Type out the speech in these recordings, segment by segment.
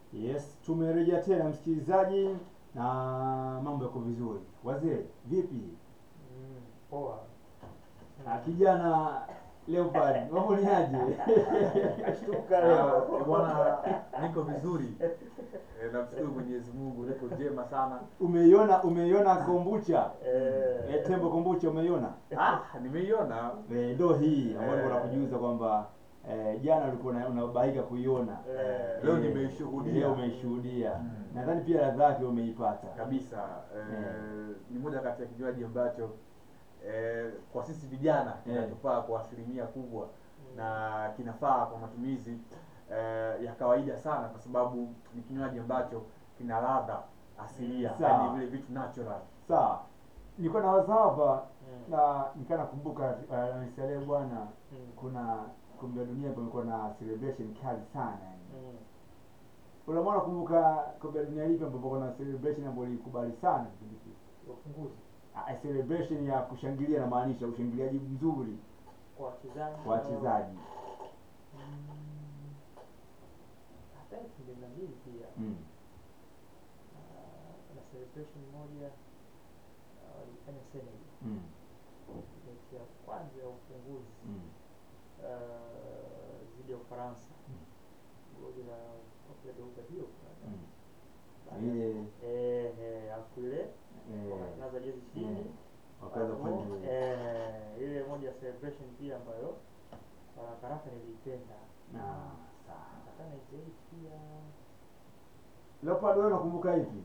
Yes, tumerejea tena msikilizaji, na mambo yako vizuri. Wazee vipi? Mm, poa. Ah, kijana Leopard, mambo ni aje? Kashtuka Ah, leo. Bwana, niko vizuri Eh, namshukuru Mwenyezi Mungu, niko jema sana. Umeiona umeiona kombucha Eh, eh, tembo kombucha umeiona? Ah, nimeiona Eh, ndo hii ambayo Eh. nilikuwa nakujuza kwamba eh, jana ulikuwa una- unabahaika kuiona eh, leo Eh, nimeishuhudia. leo umeishuhudia. Mm. Nadhani pia ladha yake umeipata. kabisa. Eh, ni moja kati ya kinywaji ambacho eh, kwa sisi vijana kinatufaa kwa asilimia kubwa na kinafaa kwa matumizi eh, ya kawaida sana, kwa sababu ni kinywaji ambacho kina ladha asilia, Sawa. yani vile vitu natural. Sawa. Nilikuwa na waza hapa Mm. na nikaa nakumbuka uh, nisalee bwana Mm. kuna kombe la dunia pamekuwa na celebration kali sana yani. Mm. Unamwona kumbuka kombe la dunia lipi ambapo kuna celebration ambayo ilikubali sana kipindi kile. Ufunguzi Ah, celebration ya kushangilia na maanisha ushangiliaji mzuri kwa wachezaji. kwa wachezaji. Mm. Hata elfu mbili na mbili pia Mm. ah, na celebration moja ah, walifanya Senegal Mm. mechi ya kwanza ya ufunguzi Mm. ah, dhidi ya Ufaransa Mm. goli la Opedoga hiyo Mm. Ile eh eh afu ile eh, wakanaza jezi chini eh, wakaweza Alafu, kufanya eh, ile moja ya celebration pia ambayo haraka haraka niliipenda na sawa. hata 98 pia Leopard wewe unakumbuka ipi?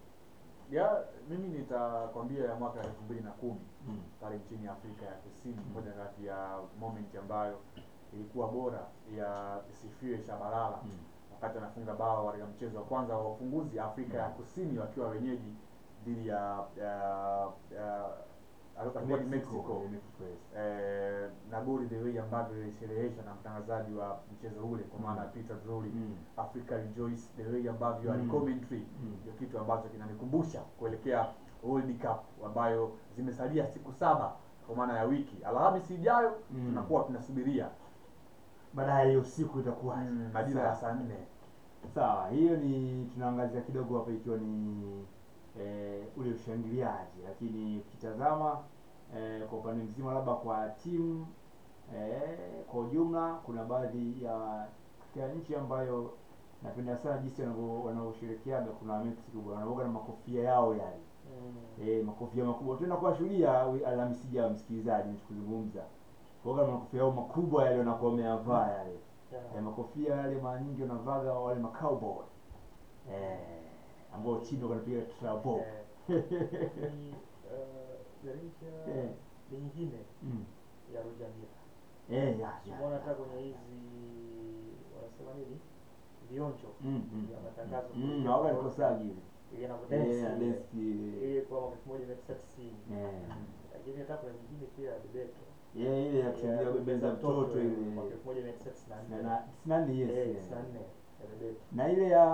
Ya, mimi nitakwambia ya mwaka elfu mbili na kumi Mm. pale nchini Afrika ya Kusini, Mm. moja kati ya moment ambayo ilikuwa bora ya Sifiwe Shabalala Mm. wakati anafunga bao katika mchezo wa kwanza wa ufunguzi Afrika ya Kusini wakiwa wenyeji dhidi ya ya, ya alikuwa ni Mexico, eh, Mexico, yes. eh, na goli the way ambavyo ilishereheshwa na mtangazaji wa mchezo ule kwa maana Mm. Peter Drury Mm. Africa Rejoice, the way ambavyo Mm. ali commentary Mm. ndio kitu ambacho kinanikumbusha kuelekea World Cup ambayo zimesalia siku saba kwa maana ya wiki. Alhamisi ijayo Mm. tunakuwa tunasubiria Baadaye hiyo siku itakuwa mm, majira ya saa nne. Sawa, hiyo ni tunaangazia kidogo hapa ikiwa ni eh, ule ushangiliaji, lakini ukitazama eh, kwa upande mzima, labda kwa timu eh, kwa ujumla, kuna baadhi ya katika nchi ambayo napenda sana jinsi wanavyo- wanaoshirikiana. Kuna Mexico bwana, wanaoga na makofia yao yale mm. eh, makofia makubwa. Tutaenda kuwashuhudia wi- Alhamisi ijayo, msikilizaji, tukizungumza kuoga na makofia yao makubwa yale wanakuwa wameyavaa yale yeah. eh, makofia yale mara nyingi wanavaga wale macowboy eh, ambao chini wanapiga trabo Eh, ni uh, garisha Eh. nyingine mm. ya Roger Milla eh, ya, ya, Simuona hata ya. kwenye hizi wanasema nini vionjo Mm, mm, ya matangazo mm, kuelekea hawaga kwa- nikosagi ile ile eh, inavyodensi ya ile. deski ile ile kwa mwaka elfu moja mia tisa tisini eh, lakini hata kuna nyingine pia ya Bebeto yeah, ile ya kushangilia bembeza mtoto ile mwaka elfu moja mia tisa tisini na na nne na tisini na nne yes Eh, eh. tisini na nne ya Bebeto na ile ya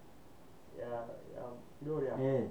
ya ya Gloria eh,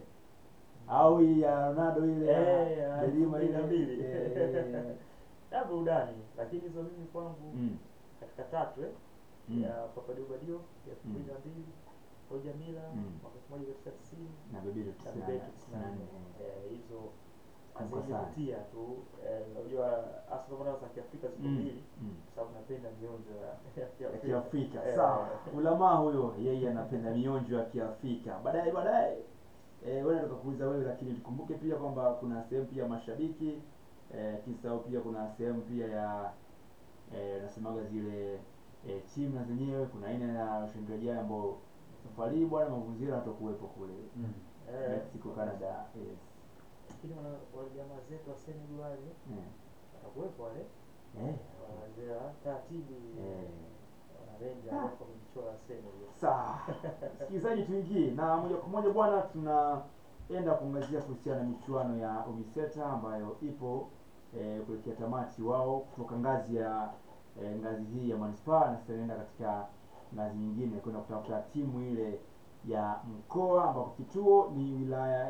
au hii ya Ronaldo ile Eh, ya ya Delima elfu mbili na ile mbili. eh, ya burudani lakini hizo mimi kwangu mm, katika tatu eh mm, ya Papadio Badio ya elfu mbili na mbili Roger Milla Mm. mwaka elfu moja mia tisa tisini na Bebeto na tisini na Bebeto nne, tisini na nne eh. Eh, hizo Kubwa sana. hazinivutia tu eh, unajua hasa kama za Kiafrika ziko Mm, mbili mm. kwa sababu napenda mionjo ya ya ya Kiafrika Kiafrika. Eh, Sawa, ulamaa huyo yeye anapenda mionjo ya Kiafrika. Baadaye baadaye eh, wewe tukakuuliza wewe, lakini tukumbuke pia kwamba kuna sehemu pia mashabiki eh, kisahau pia kuna sehemu pia ya eh, nasemaga zile eh, timu na zenyewe kuna aina ya ushangiliaji ambao safari hii bwana mavuzira hatakuwepo kule Mm. eh, Mexico, Canada. Yes. lakini wana wale jamaa zetu wa Senegal wale Eh. watakuwepo wale Eh. wazee wa taratibu Eh. wanarenja hapo kujichora Senegal Sawa, msikilizaji, tuingie na moja kwa moja bwana, tunaenda kuangazia kuhusiana na michuano ya UMISETA ambayo ipo eh, kuelekea tamati wao kutoka ngazi ya eh, ngazi hii ya manispaa na sasa inaenda katika ngazi nyingine kwenda kutafuta timu ile ya mkoa ambapo kituo ni wilaya